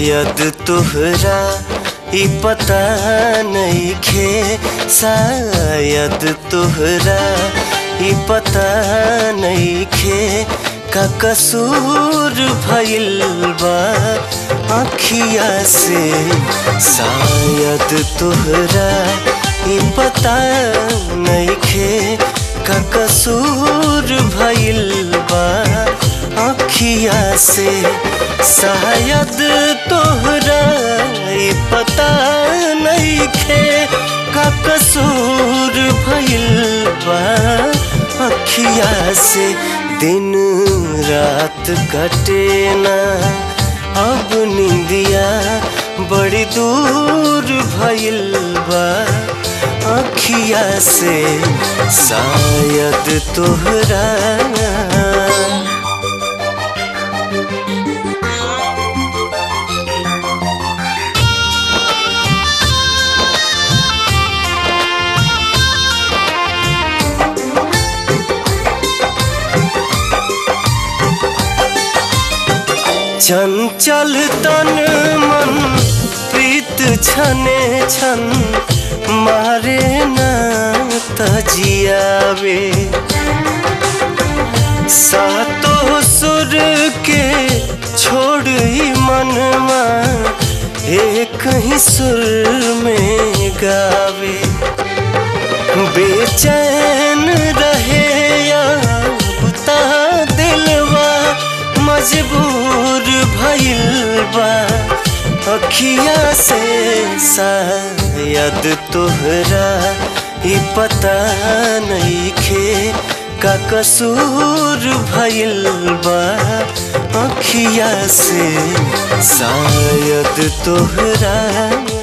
शायद तोहरा ई पता नहीं खे शायद तोहरा ई पता नहीं खे का कसूर भइल बा अखिया से शायद तोहरा ई पता नहीं खे का कसूर भइल बा अखिया से शायद तोहरा ई पता नहीं खे का कसूर भइल बा अखिया से दिन रात कटे ना अब निंदिया बड़ी दूर भइल बा अखिया से शायद तोहरा चंचल तन मन प्रीत छने छन मारे ना तजियावे सातो सुर के छोड़ ही मनमा एक ही सुर में गावे बेचैन रहे या बुता दिलवा मजबूर भइल बा अखिया से शायद तोहरा ई पता नहीं खे का कसूर भइल बा अखिया से शायद तोहरा